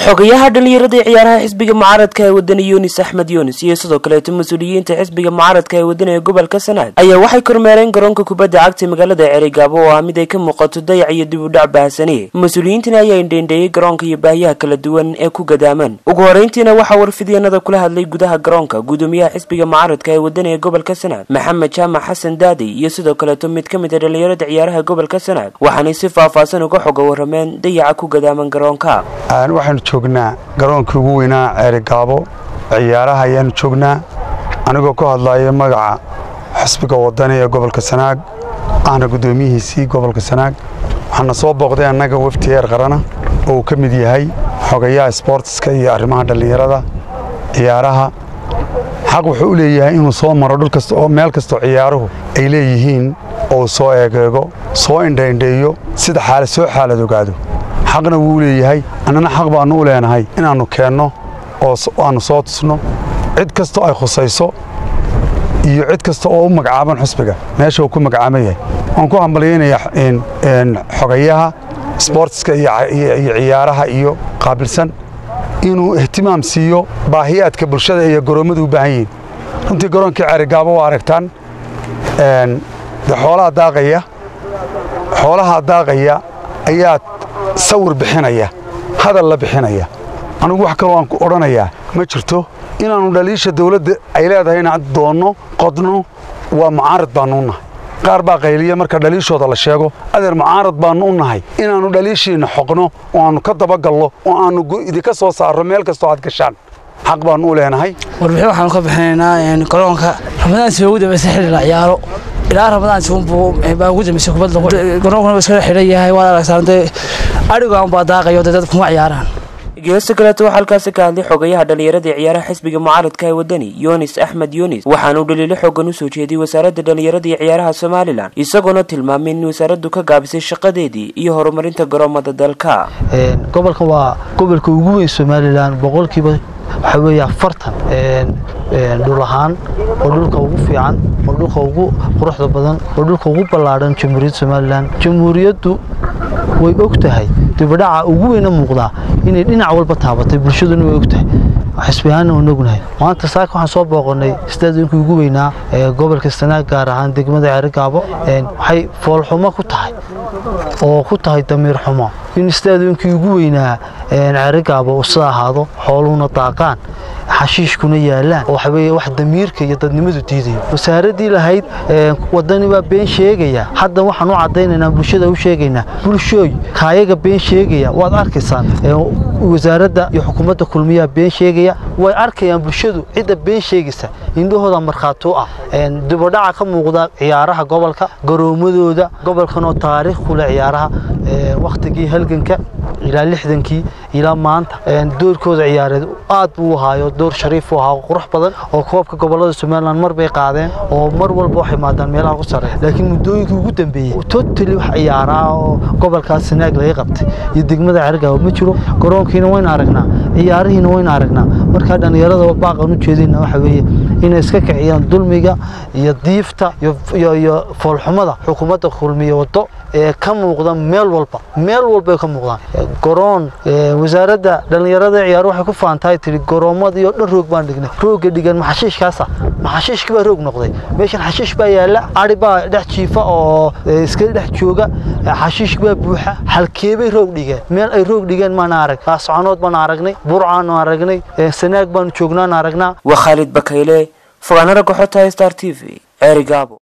xogayaha dhalinyarada ciyaaraha xisbiga mucaaradka ee wadani yunis axmed yunis iyo sidoo kaleeto mas-uuliyiinta xisbiga mucaaradka ee wadani ee gobolka sanaag ayaa waxay kormeereen garoonka kubadda cagta magaalada cerigaabo oo ah mid ay ka muuqato dayac iyo dib u dhac baahsaniye mas-uuliyiintana ayaa indheindheeyey garoonka iyo baahiyaha kala duwan ee ku gadaaman ugu horeyntiina waxaa warfidyanada kula hadlay gudaha garoonka guddoomiyaha xisbiga mucaaradka ee wadani ee gobolka sanaag maxamed jaamac xasan daadi iyo sidoo kaleeto mid ka mid a dhalinyarada ciyaaraha gobolka sanaag waxaanay si faahfaahsan uga xoga warameen dayaca ku gadaaman garoonka waxaanu joognaa garoonkii ugu weynaa ceerigaabo ciyaaraha ayaanu joognaa anigoo ku hadlaya magaca xisbiga wadani ee gobolka sanaag ahna guddoomiyihiisii gobolka sanaag waxaana soo booqday annaga wafti heer qarana oo uu ka mid yahay xogayaha sboortiska iyo arrimaha dhallinyarada ciyaaraha xaq wuxuu u leeyahay inuu soo maro dhul kasta oo meel kastoo ciyaaruhu ay leeyihiin oo uu soo eegeego soo indhaindheeyo sida xaalad soo xaalad ogaado xaqna wuu leeyahay annana xaq baannu u leenahay inaannu keenno oo aannu soo tusno cid kastoo ay khusayso iyo cid kasta oo u magacaaban xusbiga meesha uu ku magacaaban yahay waan ku hambalyaynayaa xogayaha sboortiska iyo ciyaaraha iyo qaabilsan inuu ihtimaam siiyo baahiyaadka bulshada iyo garoommadu u baahan yihiin runtii garoonkii ceerigaabo waa aragtaan de xoolaha daaqaya xoolaha daaqaya ayaa sawir bixinaya hadal la bixinaya anigu wax kaloo aan ku odhanayaa ma jirto inaannu dhaliisha dawladda ay leedahay inaan doonno qodno waa mucaarad baannu u nahay qaar baa qayliya marka dhaliishooda la sheego adeer mucaarad baannu u nahay inaannu dhaliishiinna xoqno oo aannu ka dabagallo oo aannu idinka soo saarro meel kastoo aad gashaan xaq baannu u leenahay warbixin waxaanu ka bixinaynaa garoonka ramadaan si ugu dambaysa xilli la ciyaaro ilaa ramadaan siunbuu baa ugu dambaysay kubadda garoonkuna waa iskala xidhan yahay waad aragtaan dee adhigaan baa daaqayo dee dadku kuma ciyaaraan geesta kaleeto waxaa halkaasi ka hadlay xogayaha dhalinyarada ciyaaraha xisbiga mucaaradka ee wadani yunis axmed yunis waxaanuu dhaliilo xoogan u soo jeediyey wasaaradda dhalinyarada iyo ciyaaraha somalilan isagoona tilmaamay in wasaaraddu ka gaabisay shaqadeedii iyo horumarinta garoomada dalka gobolkan waa gobolka ugu weyn somalilan boqolkiiba waxaa weeye afartan dhul ahaan oo dhulka ugu fiican oo dhulka ugu quruxda badan oo dhulka ugu ballaadhan jamhuuriyadda somalilan jamhuuriyaddu way og tahay dibadhaca ugu weyna muuqdaa inay dhinac walba taabatay bulshaduna way og tahay xisbiyahaanna waan ognahay maanta saaka waxaan soo booqonnay stadiumkii ugu weynaa ee gobolka sanaag gaar ahaan degmada ceerigaabo waxay foolxumo ku tahay oo ku tahay damiir xumo in stadiumkii ugu weynaa ceerigaabo sida ahaado xooluhuna daaqaan xashiishkuna yaalaan oo waxaweye wax damiirka iyo dadnimadu diidayo wasaaraddii lahayd wadani baa been sheegaya hadda waxaan u caddaynaynaa bulshada u sheegaynaa bulshooy kaayaga been sheegaya waad arkaysaan wasaaradda iyo xukuumadda kulmiyaa been sheegaya way arkayaan bulshadu cidda been sheegaysa indhahooda markhaato ah dibadhaca ka muuqda ciyaaraha gobolka garoomadooda gobolkanoo taariikh kule ciyaaraha wakhtigii halganka ilaa lixdankii ilaa maanta doorkooda ciyaareed aad buu ahaayo door shariif u ahaa qurux badan oo koobka gobolada somalilan mar bay qaadeen oo mar walba waxay maadaan meelaha ku sarreeya laakiin muddooyinkii ugu dambeeyey totally wax ciyaaraa oo gobolkaas sanaag laga qabtay iyo degmada cergaabo ma jiro garoonkiina wayna aragnaa ciyaarihiina wayna aragnaa markaa dhallinyarada baaqan u jeedina waxa weeye inay iska kiciyaan dulmiga iyo diifta iyo foolxumada xukuumadda kulmiye waddo ee ka muuqda meel walba meel walba ay ka muuqdaan garoon wasaaradda dhallinyarada ciyaar waxay ku faantahay tiri garoomadii oo dhan roog baan dhignay roogga dhigan maxashiishkaasa maxashiishki baa roog noqday meeshan xashiish baa yaalla ari baa dhex jiifa oo iska dhex jooga xashiishki baa buuxa halkeebay roog dhigeen meel ay roog dhigeen maana arag soconood baan aragnay burcaanu aragnay sanaag baanu joognaan aragnaa waa khaalid bakayle fogaanara goxota star t v ceerigaabo